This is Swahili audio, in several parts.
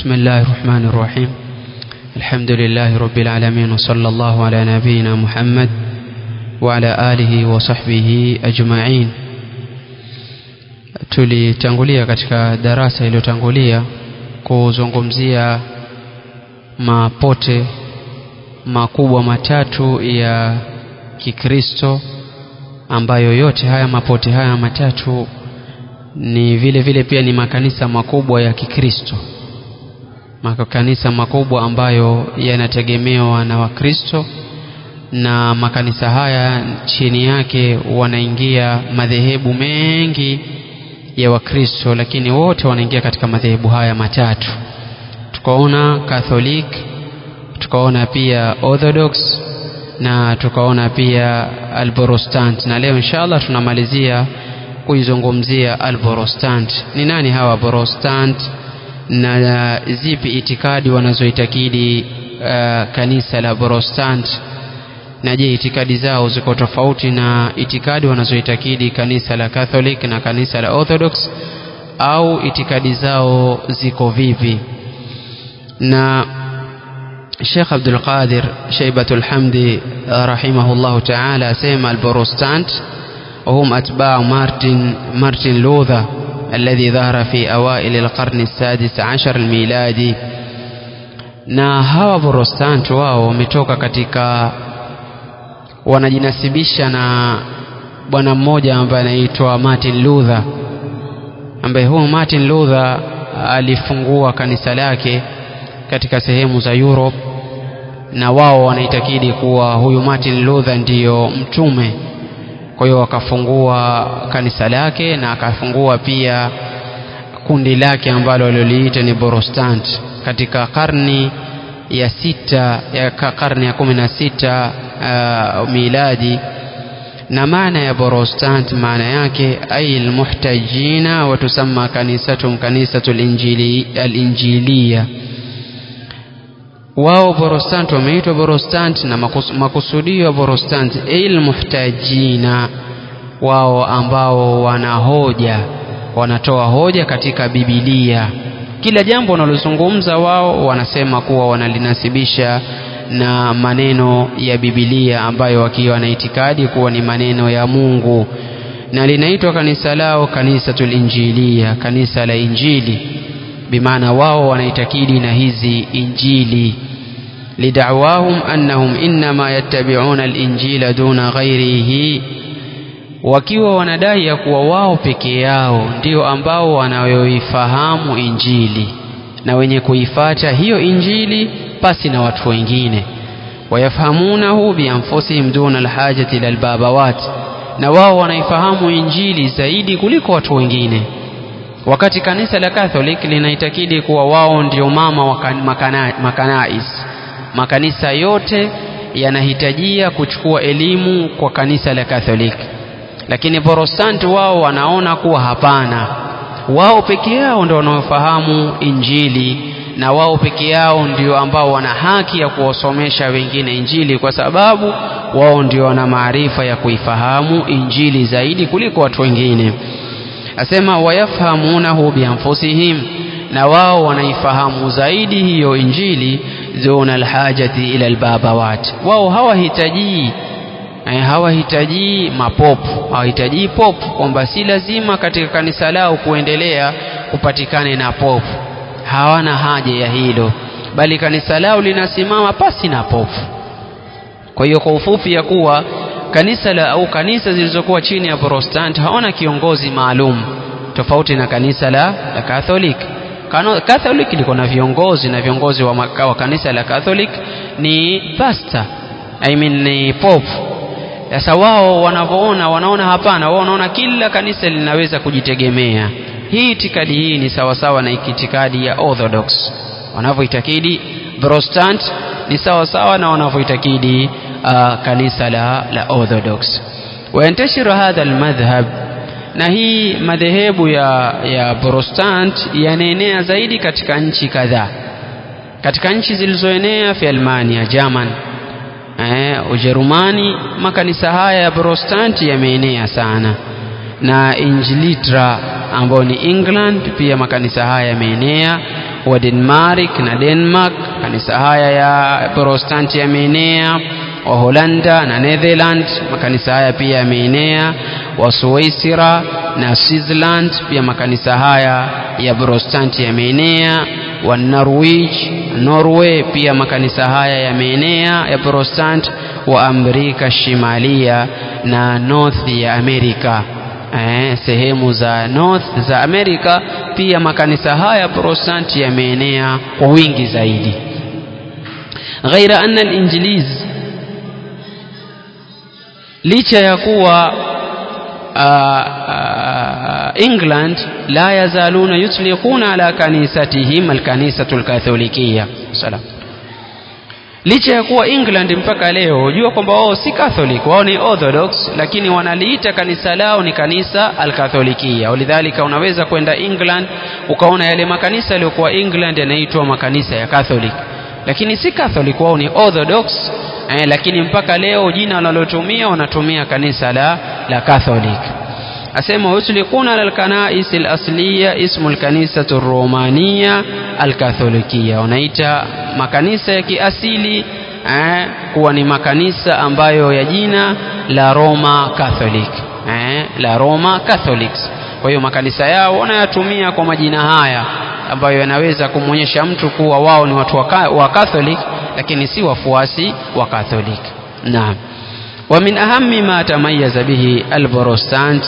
بسم الله الرحمن الرحيم الحمد لله رب العالمين وصلى الله على نبينا محمد وعلى آله وصحبه أجمعين tulitangulia katika darasa iliyotangulia kuzungumzia mapote makubwa matatu ya Kikristo ambayo yote haya mapote haya matatu ni vile vile pia ni makanisa makubwa ya Kikristo makanisa makubwa ambayo yanategemewa na Wakristo na makanisa haya chini yake wanaingia madhehebu mengi ya Wakristo lakini wote wanaingia katika madhehebu haya matatu tukaona Catholic tukaona pia Orthodox na tukaona pia Alborostant na leo inshallah tunamalizia kuizungumzia Alborostant ni nani hawa Borostant na zipi itikadi wanazoitakidi uh, kanisa la Borostant na je itikadi zao ziko tofauti na itikadi wanazoitakidi kanisa la Catholic na kanisa la Orthodox au itikadi zao ziko vipi na Sheikh Abdul Qadir Shaibatul Hamdi rahimahullah ta'ala asema al-Protestant وهم أتباع مارتن مارتن لوثر الذي ظهر في أوائل القرن السادس عشر الميلادي na hawa Protestant wao wametoka katika wanajinasibisha na bwana mmoja ambaye anaitwa Martin Luther ambaye huyu Martin Luther alifungua kanisa lake katika sehemu za Europe na wao wanaitakidi kuwa huyu Martin Luther ndiyo mtume kwa hiyo akafungua kanisa lake na akafungua pia kundi lake ambalo waliloliita ni Protestant katika karni ya sita ya karne ya kumi na sita uh, miladi na maana ya Protestant maana yake ay almuhtajina wa tusamma kanisatum kanisatu al-injiliya wao Protestant wameitwa Protestant na makusudio ya Protestant ay almuhtajina wao ambao wana hoja wanatoa hoja katika Biblia kila jambo wanalozungumza wao wanasema kuwa wanalinasibisha na maneno ya Biblia ambayo wakiwa na itikadi kuwa ni maneno ya Mungu na linaitwa kanisa lao kanisatul injilia kanisa la injili bimaana wao wanaitakidi na hizi injili lidawahum annahum innama yattabi'una al-injila duna ghairihi wakiwa wanadai ya kuwa wao peke yao ndio ambao wanayoifahamu injili na wenye kuifata hiyo injili pasi na watu wengine wayafahamunahu bianfusihim duna alhajati ila albabawat na wao wanaifahamu injili zaidi kuliko watu wengine wakati kanisa la Catholic linaitakidi kuwa wao ndio mama wa makana, makanais makanisa yote yanahitajia kuchukua elimu kwa kanisa la Catholic lakini Protestant wao wanaona kuwa hapana wao peke yao ndio wanaofahamu injili na wao peke yao ndio ambao wana haki ya kuwasomesha wengine injili kwa sababu wao ndio wana maarifa ya kuifahamu injili zaidi kuliko watu wengine asema wayafhamunahu bianfusihim na wao wanaifahamu zaidi hiyo injili duna alhajati ila albabawat wao hawahitaji hawahitaji mapopu hawahitaji popu kwamba si lazima katika kanisa lao kuendelea kupatikane na popu hawana haja ya hilo bali kanisa lao linasimama pasi na popu kwa hiyo kwa ufupi ya kuwa kanisa la au kanisa zilizokuwa chini ya Protestant hawana kiongozi maalum tofauti na kanisa la, la Catholic Catholic liko na viongozi na viongozi wa, wa kanisa la Catholic ni pastor I mean ni pope sasa wao wanavyoona wanaona hapana wao wanaona kila kanisa linaweza kujitegemea hii itikadi hii ni sawasawa na itikadi ya Orthodox wanavyoitakidi Protestant ni sawasawa na wanavyoitakidi uh, kanisa la, la Orthodox wayantashiru hadha almadhhab na hii madhehebu ya, ya Protestant yanaenea zaidi katika nchi kadhaa katika nchi zilizoenea fi Almania German eh, Ujerumani makanisa haya ya Protestanti yameenea sana na Injilitra ambayo ni England pia makanisa haya yameenea wa Denmark na Denmark makanisa haya ya Protestanti yameenea wa Holanda na Netherland makanisa haya pia yameenea wa Switzerland na Switzerland pia makanisa haya ya Protestanti yameenea wa Norwich Norway pia makanisa haya yameenea ya Protestant wa Amerika Shimalia na North ya Amerika eh, sehemu za North za Amerika pia makanisa haya Protestant yameenea kwa wingi zaidi ghaira anna al-injiliz licha ya kuwa England la yazaluna yutliquna ala kanisatihim alkanisatu alkatholikia salam licha ya kuwa England mpaka leo jua kwamba wao si Catholic wao ni Orthodox lakini wanaliita kanisa lao ni kanisa alkatholikia walidhalika unaweza kwenda England ukaona yale makanisa yaliyokuwa England yanaitwa makanisa ya Catholic lakini si Catholic wao ni Orthodox eh, lakini mpaka leo jina wanalotumia wanatumia kanisa la la Catholic asema yutliquna ala alkanais alasliya ismu alkanisatu romania alkatholikia wanaita makanisa ya kiasili eh, kuwa ni makanisa ambayo ya jina la Roma Catholic eh, la Roma Catholics kwa hiyo makanisa yao wanayatumia kwa majina haya ambayo yanaweza kumwonyesha mtu kuwa wao ni watu wa Catholic lakini si wafuasi wa Catholic naam wa min ahammi ma tamayaza bihi alprotestant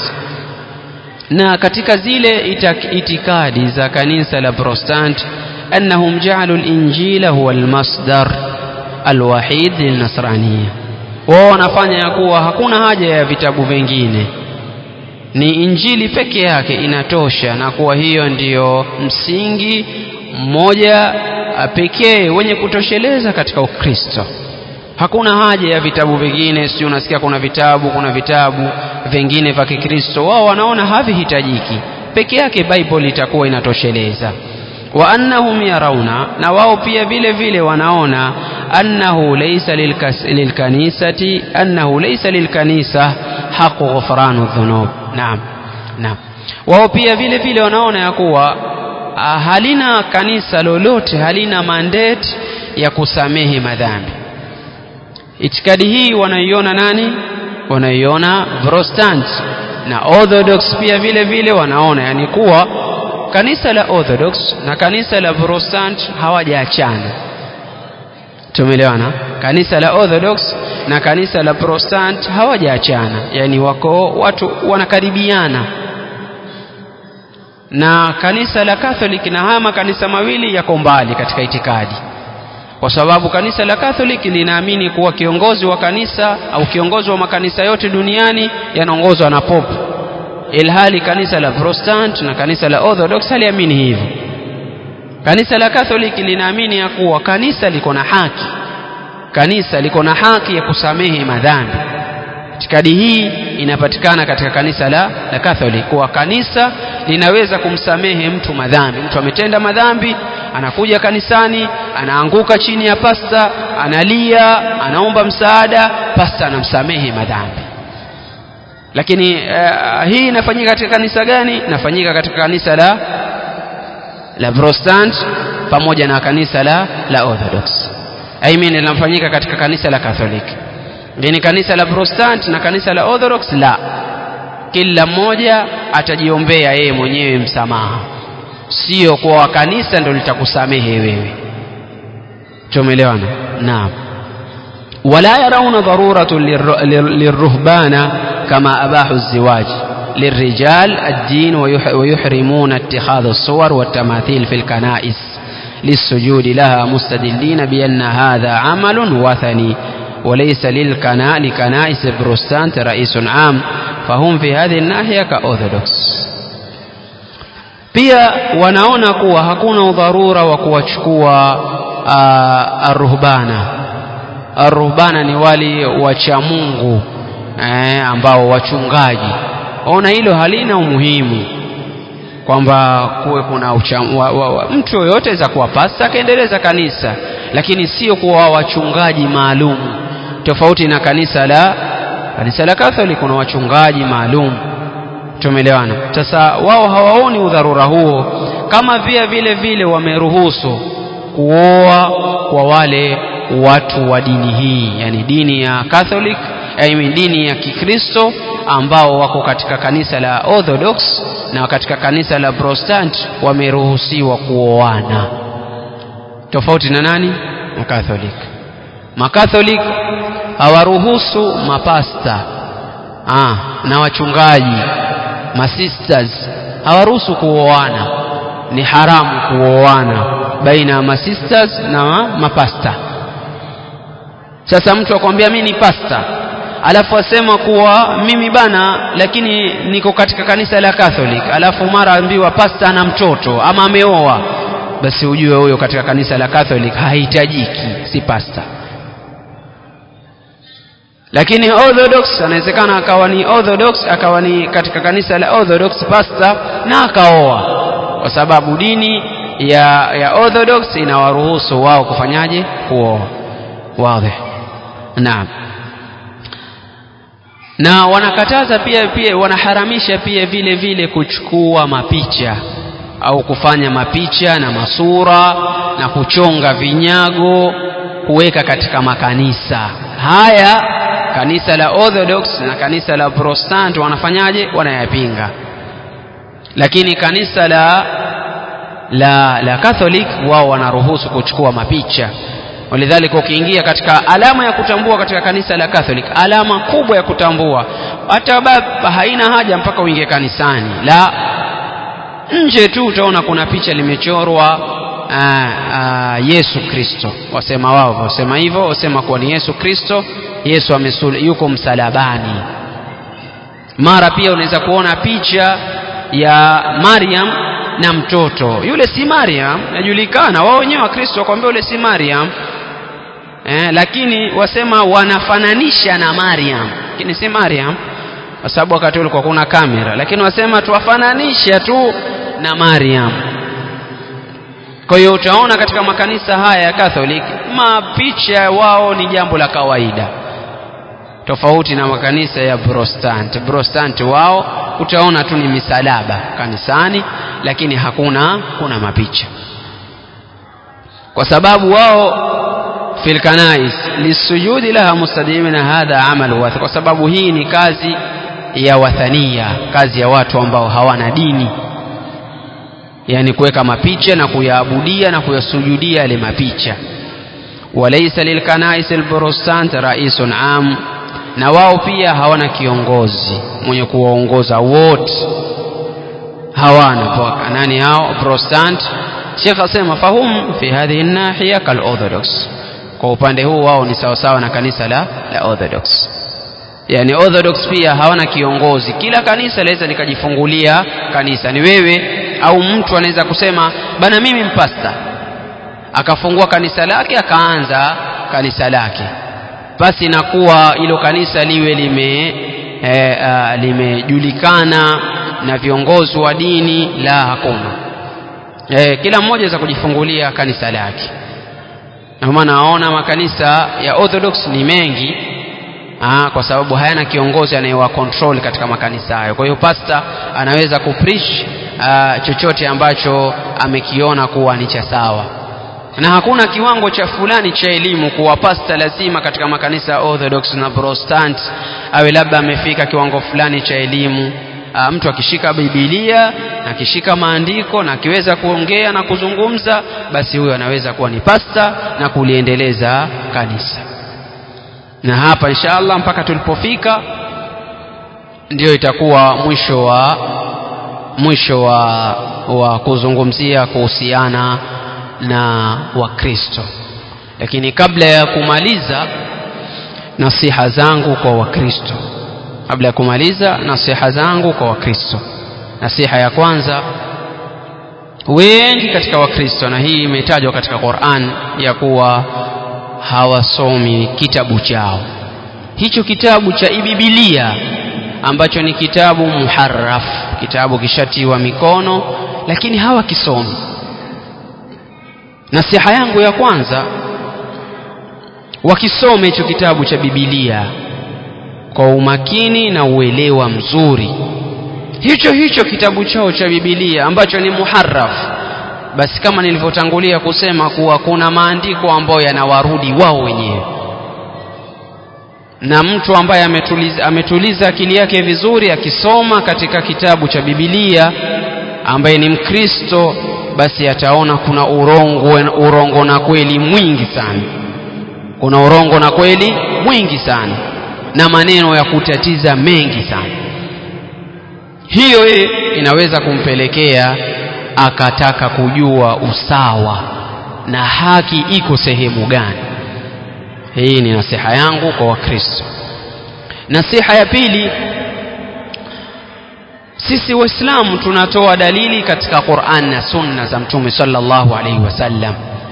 na katika zile itikadi za kanisa la Protestant annahum ja'alu al-injila huwa al-masdar al-wahid lilnasraniya wao wanafanya ya kuwa hakuna haja ya vitabu vingine ni injili peke yake inatosha na kuwa hiyo ndiyo msingi mmoja pekee wenye kutosheleza katika Ukristo hakuna haja ya vitabu vingine si unasikia kuna vitabu kuna vitabu vingine vya Kikristo wao wanaona havihitajiki peke yake Bible itakuwa inatosheleza wa annahum yarauna na wao pia vile vile wanaona annahu laysa lilkanisati annahu laysa lilkanisa haqu ghufranu dhunub naam naam wao pia vile vile wanaona ya kuwa halina kanisa lolote halina mandate ya kusamehe madhambi itikadi hii wanaiona nani wanaiona Protestant na Orthodox pia vile vile wanaona yani kuwa kanisa la Orthodox na kanisa la Protestant hawajaachana tumeelewana kanisa la Orthodox na kanisa la Protestant hawajaachana yani wako watu wanakaribiana na kanisa la Catholic na haya makanisa mawili yako mbali katika itikadi kwa sababu kanisa la Catholic linaamini kuwa kiongozi wa kanisa au kiongozi wa makanisa yote duniani yanaongozwa na pope ilhali kanisa la Protestant na kanisa la Orthodox haliamini hivyo kanisa la Catholic linaamini ya kuwa kanisa liko na haki kanisa liko na haki ya kusamehe madhambi itikadi hii inapatikana katika kanisa la, la Catholic kuwa kanisa linaweza kumsamehe mtu madhambi mtu ametenda madhambi anakuja kanisani anaanguka chini ya pasta analia anaomba msaada pasta anamsamehe madhambi lakini uh, hii inafanyika katika kanisa gani inafanyika katika kanisa la la Protestant pamoja na kanisa la la Orthodox I mean linafanyika katika kanisa la Catholic lakini kanisa la Protestant na kanisa la Orthodox la kila mmoja atajiombea yeye mwenyewe msamaha sio kwa kanisa ndio litakusamehe wewe tumeelewana naam ولا يرون ضرورة للرهبان كما أباحوا الزواج للرجال الدين ويحرمون اتخاذ الصور والتماثيل في الكنائس للسجود لها مستدلين بأن هذا عمل وثني وليس للكنا لكنائس بروستانت رئيس عام فهم في هذه الناحية كأورثودوكس pia wanaona kuwa hakuna udharura wa kuwachukua arruhbana arruhbana ni wali wacha Mungu eh, ambao wachungaji ona hilo halina umuhimu kwamba kuwe kuna ucha, wa, wa, wa, mtu yoyote za kuwa pasta akaendeleza kanisa lakini sio kuwa wachungaji maalum tofauti na kanisa la kanisa la Catholic kuna wachungaji maalum tumeelewana sasa wao hawaoni udharura huo kama pia vile vile wameruhusu kuoa kwa wale watu wa dini hii yani dini ya Catholic I mean dini ya Kikristo ambao wako katika kanisa la Orthodox na katika kanisa la Protestant wameruhusiwa kuoana tofauti na nani na Catholic Makatholik hawaruhusu mapasta ah, na wachungaji masisters hawaruhusu kuoana ni haramu kuoana baina ya masisters na mapasta sasa mtu akwambia mimi ni pasta alafu asema kuwa mimi bana lakini niko katika kanisa la Catholic alafu mara ambiwa pasta ana mtoto ama ameoa basi ujue huyo katika kanisa la Catholic hahitajiki si pasta lakini orthodox anawezekana akawa ni orthodox akawa ni katika kanisa la orthodox pastor na akaoa kwa sababu dini ya ya orthodox inawaruhusu wao kufanyaje kuoa wazi naam na wanakataza pia pia wanaharamisha pia vile vile kuchukua mapicha au kufanya mapicha na masura na kuchonga vinyago kuweka katika makanisa haya kanisa la Orthodox na kanisa la Protestant wanafanyaje wanayapinga lakini kanisa la la la Catholic wao wanaruhusu kuchukua mapicha walidhalika ukiingia katika alama ya kutambua katika kanisa la Catholic alama kubwa ya kutambua hata baba haina haja mpaka uingie kanisani la nje tu utaona kuna picha limechorwa aa, aa, Yesu Kristo wasema wao wasema hivyo wasema kuwa ni Yesu Kristo Yesu amesul, yuko msalabani mara pia unaweza kuona picha ya Mariam na mtoto yule si Mariam najulikana wao wenyewe wa Kristo wakwambia yule si Mariam eh, lakini wasema wanafananisha na Mariam lakini si Mariam kwa sababu wakati ulikuwa kuna kamera lakini wasema tuwafananisha tu na Mariam kwa hiyo utaona katika makanisa haya ya Catholic mapicha wao ni jambo la kawaida tofauti na makanisa ya Protestant Protestant wao utaona tu ni misalaba kanisani lakini hakuna kuna mapicha kwa sababu wao fil kanais lisujudi laha mustadimina hadha amal wath kwa sababu hii ni kazi ya wathania kazi ya watu ambao hawana dini yani kuweka mapicha na kuyaabudia na kuyasujudia yale mapicha walaysa lilkanais alprotestant raisun am na wao pia hawana kiongozi mwenye kuwaongoza wote hawana paka nani hao protestant Sheikh asema fahum fi hadhihi nahiya kal orthodox kwa upande huu wao ni sawasawa na kanisa la la orthodox yani orthodox pia hawana kiongozi kila kanisa laweza likajifungulia kanisa ni wewe au mtu anaweza kusema bana mimi mpasta akafungua kanisa lake akaanza kanisa lake basi inakuwa hilo kanisa liwe lime e, uh, limejulikana na viongozi wa dini la hakuna e, kila mmoja za kujifungulia kanisa lake na maana naona makanisa ya orthodox ni mengi Aa, kwa sababu hayana kiongozi anayewa control katika makanisa hayo kwa hiyo pasta anaweza kupreach uh, chochote ambacho amekiona kuwa ni cha sawa na hakuna kiwango cha fulani cha elimu kuwa pasta lazima katika makanisa ya orthodox na protestant awe labda amefika kiwango fulani cha elimu uh, mtu akishika bibilia na akishika maandiko na akiweza kuongea na kuzungumza basi huyo anaweza kuwa ni pasta na kuliendeleza kanisa na hapa inshallah mpaka tulipofika ndio itakuwa mwisho wa mwisho wa, wa kuzungumzia kuhusiana na wakristo lakini kabla ya kumaliza nasiha zangu kwa wakristo kabla ya kumaliza nasiha zangu kwa wakristo nasiha ya kwanza wengi katika wakristo na hii imetajwa katika Qur'an ya kuwa hawasomi kitabu chao hicho kitabu cha ibibilia ambacho ni kitabu muharraf kitabu kishatiwa mikono lakini hawakisomi nasiha yangu ya kwanza wakisome hicho kitabu cha bibilia kwa umakini na uelewa mzuri hicho hicho kitabu chao cha bibilia ambacho ni muharraf basi kama nilivyotangulia kusema kuwa kuna maandiko ambayo yanawarudi wao wenyewe na mtu ambaye ametuliza, ametuliza akili yake vizuri akisoma katika kitabu cha Biblia ambaye ni Mkristo basi ataona kuna urongo, urongo na kweli mwingi sana kuna urongo na kweli mwingi sana na maneno ya kutatiza mengi sana hiyo inaweza kumpelekea akataka kujua usawa na haki iko sehemu gani hii ni nasiha yangu kwa wakristo nasiha ya pili sisi waislamu tunatoa dalili katika quran na sunna za mtume sallallahu alaihi wasallam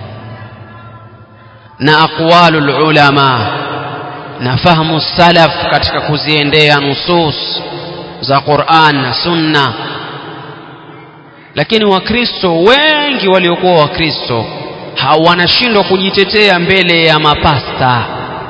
na aqwalu lulama na fahamu salaf katika kuziendea nusus za quran na sunna lakini wakristo wengi waliokuwa wakristo wanashindwa kujitetea mbele ya mapasta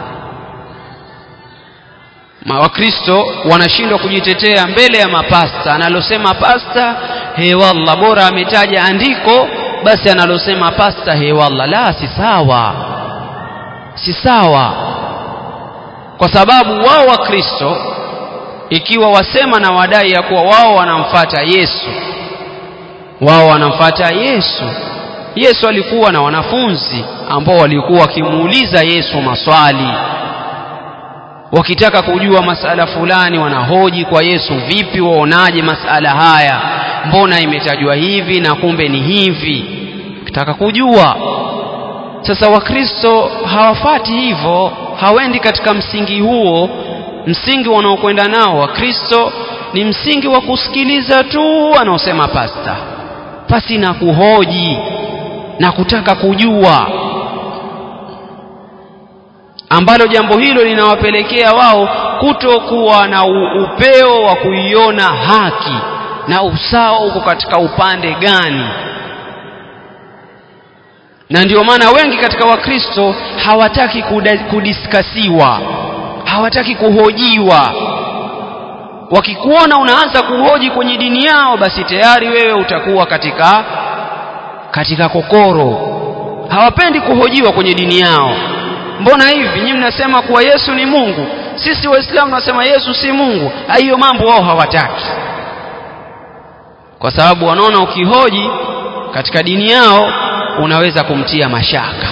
wakristo wanashindwa kujitetea mbele ya mapasta analosema pasta hewalla bora ametaja andiko basi analosema pasta hewalla la si sawa si sawa kwa sababu wao wakristo ikiwa wasema na wadai ya kuwa wao wanamfata yesu wao wanamfata yesu yesu alikuwa na wanafunzi ambao walikuwa wakimuuliza yesu maswali wakitaka kujua masala fulani wanahoji kwa yesu vipi waonaje masala haya mbona imetajwa hivi na kumbe ni hivi kitaka kujua sasa wakristo hawafati hivyo hawendi katika msingi huo msingi wanaokwenda nao wakristo ni msingi wa kusikiliza tu wanaosema pasta pasi na kuhoji na kutaka kujua ambalo jambo hilo linawapelekea wao kutokuwa na upeo wa kuiona haki na usawa uko katika upande gani na ndio maana wengi katika wakristo hawataki kudiskasiwa hawataki kuhojiwa wakikuona unaanza kuhoji kwenye dini yao basi tayari wewe utakuwa katika katika kokoro hawapendi kuhojiwa kwenye dini yao mbona hivi nyinyi mnasema kuwa yesu ni mungu sisi waislamu tunasema yesu si mungu hiyo mambo wao hawataki kwa sababu wanaona ukihoji katika dini yao unaweza kumtia mashaka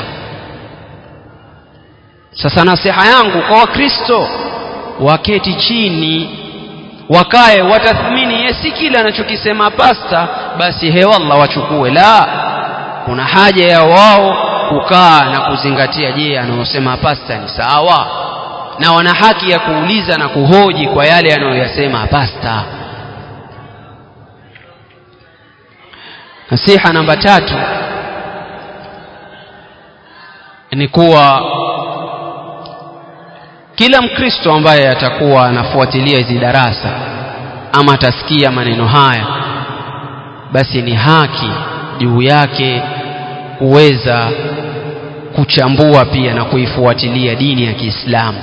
sasa nasiha yangu kwa wakristo waketi chini wakae watathmini ye si kile anachokisema pasta basi hewallah wachukue la kuna haja ya wao kukaa na kuzingatia je anayosema pasta ni sawa na wana haki ya kuuliza na kuhoji kwa yale anayoyasema pasta nasiha namba tatu ni kuwa kila mkristo ambaye atakuwa anafuatilia hizi darasa ama atasikia maneno haya basi ni haki juu yake kuweza kuchambua pia na kuifuatilia dini ya Kiislamu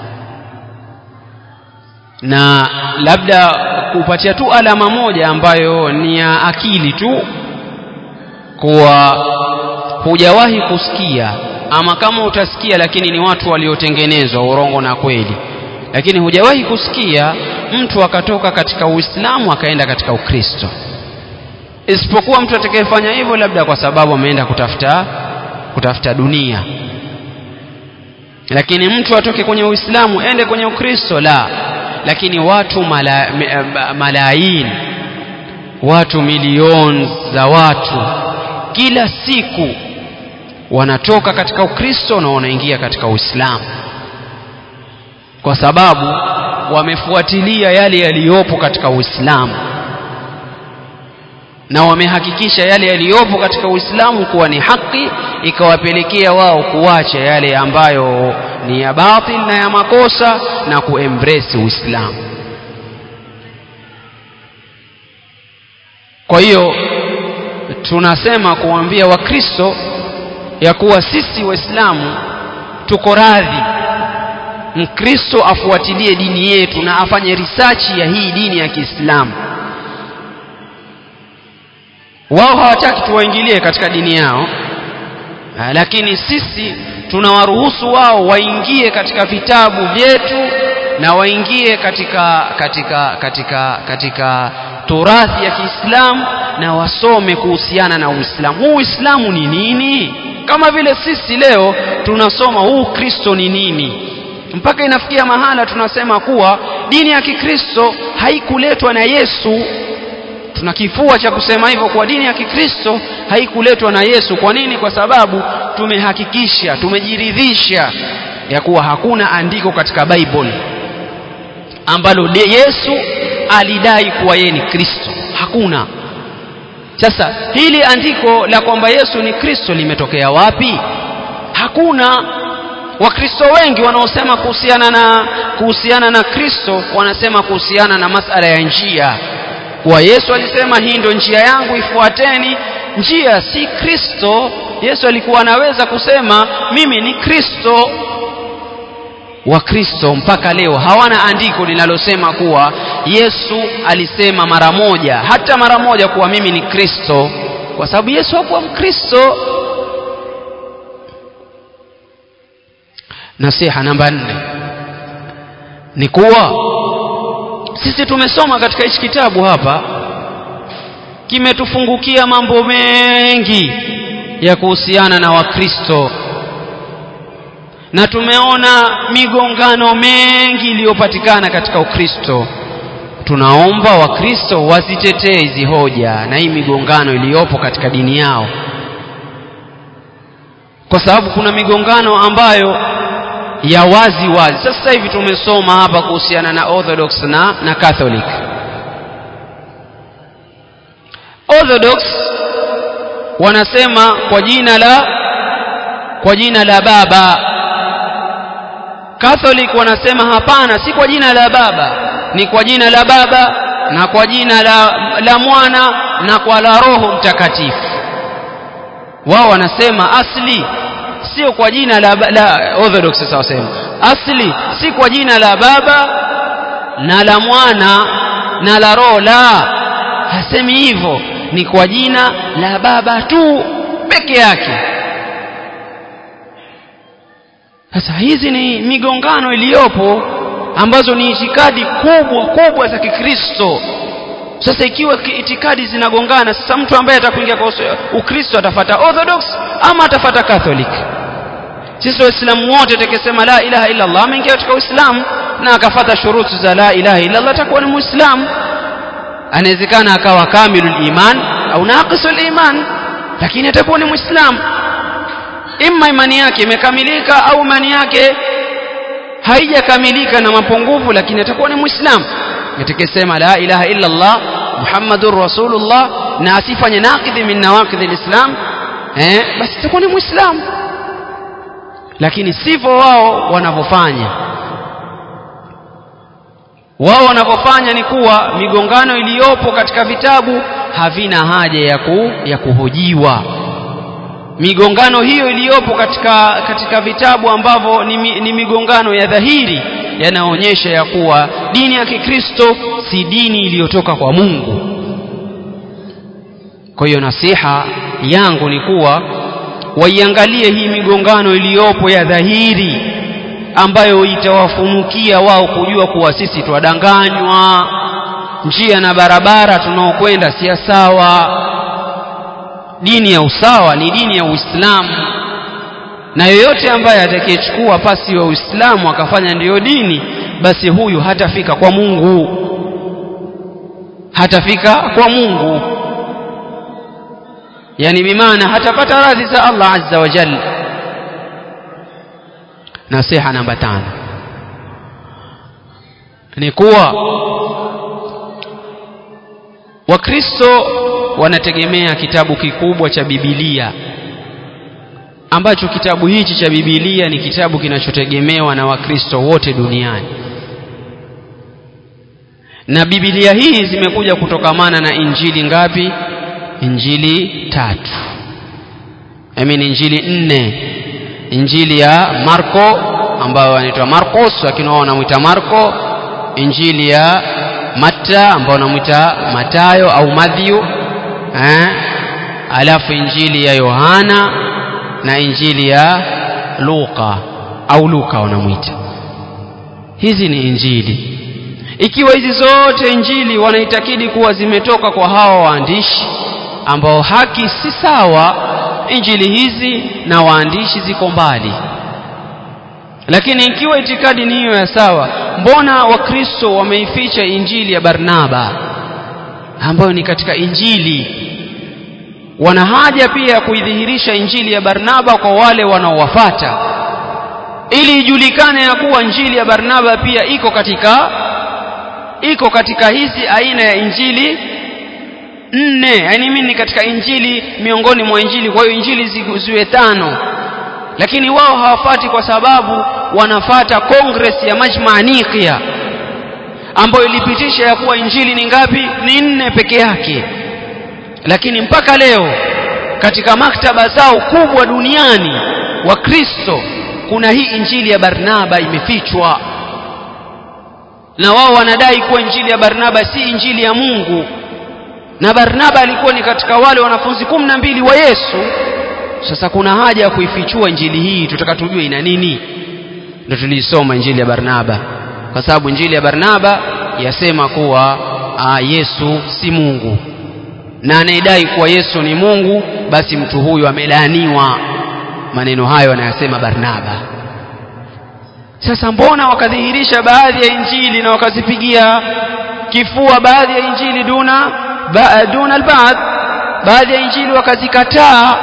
na labda kupatia tu alama moja ambayo ni ya akili tu kuwa hujawahi kusikia ama kama utasikia lakini ni watu waliotengenezwa urongo na kweli lakini hujawahi kusikia mtu akatoka katika Uislamu akaenda katika Ukristo isipokuwa mtu atakayefanya hivyo labda kwa sababu ameenda kutafuta kutafuta dunia lakini mtu atoke kwenye Uislamu ende kwenye Ukristo la lakini watu mala, malaini watu milioni za watu kila siku wanatoka katika Ukristo na wanaingia katika Uislamu kwa sababu wamefuatilia yale yaliyopo katika Uislamu na wamehakikisha yale yaliyopo katika Uislamu kuwa ni haki ikawapelekea wao kuacha yale ambayo ni ya batil na ya makosa na kuembrace Uislamu kwa hiyo tunasema kuambia wakristo ya kuwa sisi waislamu tuko radhi mkristo afuatilie dini yetu na afanye risachi ya hii dini ya Kiislamu wao hawataki tuwaingilie katika dini yao Ah, lakini sisi tunawaruhusu wao waingie katika vitabu vyetu na waingie katika katika katika katika turathi ya Kiislamu na wasome kuhusiana na Uislamu. Huu Uislamu ni nini? Kama vile sisi leo tunasoma huu Kristo ni nini, mpaka inafikia mahala tunasema kuwa dini ya Kikristo haikuletwa na Yesu tuna kifua cha kusema hivyo kwa dini ya Kikristo haikuletwa na Yesu. Kwa nini? Kwa sababu tumehakikisha, tumejiridhisha ya kuwa hakuna andiko katika Bible ambalo de- Yesu alidai kuwa yeye ni Kristo. Hakuna. Sasa hili andiko la kwamba Yesu ni Kristo limetokea wapi? Hakuna. Wakristo wengi wanaosema kuhusiana na kuhusiana na Kristo wanasema kuhusiana na masala ya njia kuwa Yesu alisema hii ndio njia yangu ifuateni. Njia si Kristo. Yesu alikuwa anaweza kusema mimi ni Kristo. Wakristo mpaka leo hawana andiko linalosema kuwa Yesu alisema mara moja, hata mara moja, kuwa mimi ni Kristo, kwa sababu Yesu hakuwa Mkristo. Nasiha namba nne ni kuwa sisi tumesoma katika hichi kitabu hapa, kimetufungukia mambo mengi ya kuhusiana na Wakristo na tumeona migongano mengi iliyopatikana katika Ukristo. Tunaomba Wakristo wazitetee hizi hoja na hii migongano iliyopo katika dini yao, kwa sababu kuna migongano ambayo ya wazi wazi. Sasa hivi tumesoma hapa kuhusiana na Orthodox na, na Catholic. Orthodox wanasema kwa jina la kwa jina la Baba. Catholic wanasema hapana, si kwa jina la Baba, ni kwa jina la Baba na kwa jina la, la Mwana na kwa la Roho Mtakatifu. Wao wanasema asli sio kwa jina la, la Orthodox sasa wasema asli si kwa jina la Baba na la Mwana na la Roho, la, hasemi hivyo, ni kwa jina la Baba tu peke yake. Sasa hizi ni migongano iliyopo ambazo ni itikadi kubwa kubwa za Kikristo. Sasa ikiwa itikadi zinagongana, sasa mtu ambaye atakuingia kwa Ukristo atafata Orthodox ama atafata Catholic? Sisi Waislamu wote tukisema la ilaha illa Allah, ameingia katika Uislamu na akafata shuruti za la ilaha illa Allah, atakuwa ni Muislamu. Anawezekana akawa kamilul iman au naqisul iman, lakini atakuwa ni Muislamu. Imma imani yake imekamilika au imani yake haijakamilika na mapungufu, lakini atakuwa ni Muislamu. Atakayesema la ilaha illa Allah Muhammadur Rasulullah na asifanye naqidhi min nawaqidhi lislam, eh, basi atakuwa ni Muislamu lakini sivyo wao wanavyofanya. Wao wanavyofanya ni kuwa migongano iliyopo katika vitabu havina haja ya, ku, ya kuhojiwa. Migongano hiyo iliyopo katika, katika vitabu ambavyo ni, ni migongano ya dhahiri yanaonyesha ya kuwa dini ya Kikristo si dini iliyotoka kwa Mungu. Kwa hiyo nasiha yangu ni kuwa waiangalie hii migongano iliyopo ya dhahiri ambayo itawafunukia wao kujua kuwa sisi twadanganywa, njia na barabara tunaokwenda si ya sawa. Dini ya usawa ni dini ya Uislamu, na yoyote ambaye atakayechukua pasi wa Uislamu akafanya ndiyo dini, basi huyu hatafika kwa Mungu, hatafika kwa Mungu yani bimaana hatapata radhi za Allah azza wa jalla. Nasiha namba tano ni kuwa Wakristo wanategemea kitabu kikubwa cha Biblia ambacho kitabu hichi cha Biblia ni kitabu kinachotegemewa na Wakristo wote duniani, na Biblia hii zimekuja kutokamana na injili ngapi? Injili tatu, I mean injili nne. Injili ya Marko ambayo anaitwa Marcos, lakini wao wanamwita Marko. Injili ya Matta ambayo wanamwita Matayo au Matthew eh? alafu injili ya Yohana na injili ya Luka au Luka wanamwita hizi ni injili ikiwa hizi zote injili wanaitakidi kuwa zimetoka kwa hawa waandishi ambao haki si sawa injili hizi na waandishi ziko mbali lakini ikiwa itikadi ni hiyo ya sawa mbona wakristo wameificha injili ya barnaba ambayo ni katika injili wana haja pia ya kuidhihirisha injili ya barnaba kwa wale wanaowafata ili ijulikane ya kuwa injili ya barnaba pia iko katika iko katika hizi aina ya injili nne yani mimi ni katika injili miongoni mwa injili kwa hiyo injili ziwe tano lakini wao hawafati kwa sababu wanafata kongres ya majmaa niqia ambayo ilipitisha ya kuwa injili ni ngapi ni nne peke yake lakini mpaka leo katika maktaba zao kubwa duniani wa kristo kuna hii injili ya barnaba imefichwa na wao wanadai kuwa injili ya barnaba si injili ya mungu na barnaba alikuwa ni katika wale wanafunzi kumi na mbili wa yesu sasa kuna haja ya kuifichua injili hii tutaka tujue ina nini ndio tuliisoma injili ya barnaba kwa sababu injili ya barnaba yasema kuwa aa, yesu si mungu na anayedai kuwa yesu ni mungu basi mtu huyu amelaaniwa maneno hayo anayasema barnaba sasa mbona wakadhihirisha baadhi ya injili na wakazipigia kifua baadhi ya injili duna ba, duna albaadh baadhi ya injili wakazikataa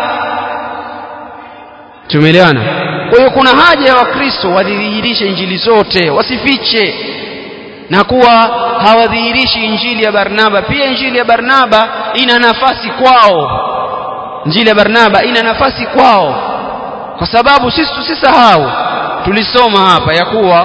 tumeelewana kwa hiyo kuna haja ya wakristo wadhihirishe injili zote wasifiche na kuwa hawadhihirishi injili ya barnaba pia injili ya barnaba ina nafasi kwao injili ya barnaba ina nafasi kwao kwa sababu sisi tusisahau tulisoma hapa ya kuwa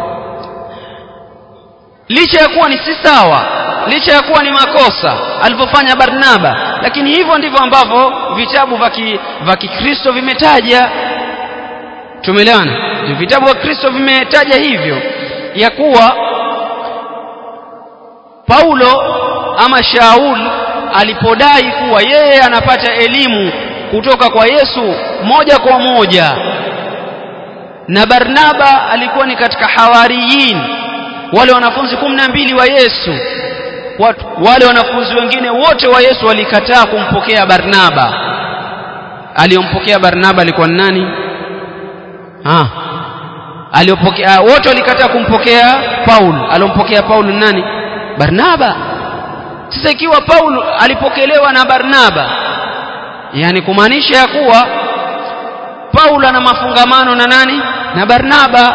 licha ya kuwa ni si sawa licha ya kuwa ni makosa alivyofanya barnaba lakini hivyo ndivyo ambavyo vitabu vya kikristo vimetaja tumeelewana vitabu vya kristo vimetaja hivyo ya kuwa paulo ama shaul alipodai kuwa yeye anapata elimu kutoka kwa yesu moja kwa moja na barnaba alikuwa ni katika hawariyin wale wanafunzi kumi na mbili wa yesu Watu, wale wanafunzi wengine wote wa yesu walikataa kumpokea barnaba aliyompokea barnaba alikuwa ni nani ah. aliyopokea wote walikataa kumpokea paul aliompokea paul ni nani barnaba sasa ikiwa paul alipokelewa na barnaba yani kumaanisha ya kuwa paul ana mafungamano na nani na barnaba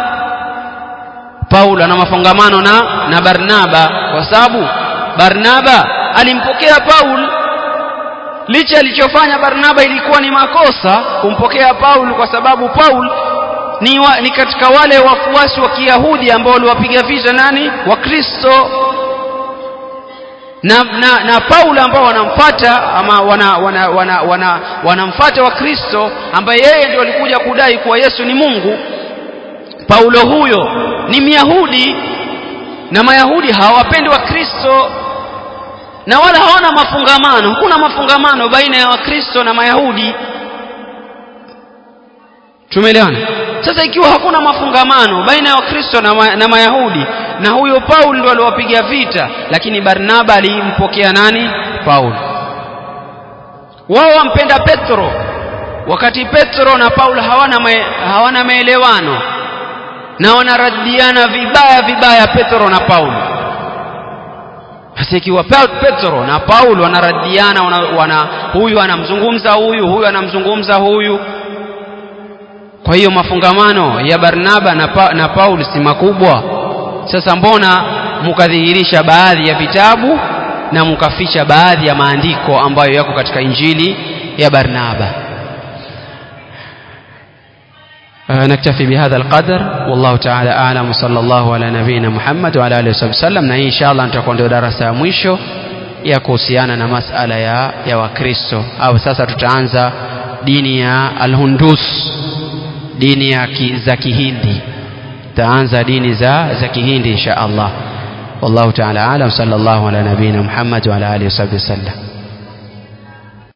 paul ana mafungamano na na barnaba kwa sababu barnaba alimpokea paul licha alichofanya barnaba ilikuwa ni makosa kumpokea paul kwa sababu paul ni, wa, ni katika wale wafuasi wa kiyahudi ambao waliwapiga vita nani wakristo na, na, na paulo ambao wanamfata ama wanamfata wana, wana, wana, wana wakristo ambaye yeye ndio alikuja kudai kuwa yesu ni mungu paulo huyo ni myahudi na mayahudi hawapendi wakristo na wala hawana mafungamano hakuna mafungamano baina ya wakristo na mayahudi tumeelewana sasa ikiwa hakuna mafungamano baina ya wakristo na, ma, na mayahudi na huyo paul ndo aliwapiga vita lakini barnaba alimpokea nani paul wao wampenda petro wakati petro na paul hawana, ma, hawana maelewano na wanaradiana vibaya vibaya petro na paul sasa ikiwa petro na paul wanaradiana wana, wana, huyu anamzungumza huyu huyu anamzungumza huyu kwa hiyo mafungamano ya barnaba na, pa, na paul si makubwa sasa mbona mukadhihirisha baadhi ya vitabu na mukaficha baadhi ya maandiko ambayo yako katika injili ya barnaba نكتفي بهذا القدر والله تعالى أعلم وصلى الله على نبينا محمد وعلى آله وصحبه وسلم na hii inshallah nitakuwa ndio darasa ya mwisho ya kuhusiana na masala ya, ya wakristo au sasa tutaanza dini ya alhundus dini ya ki, za kihindi tutaanza dini za za kihindi insha allah wallahu taala alam sallallahu ala nabiyina muhammad wa ala alihi wasallam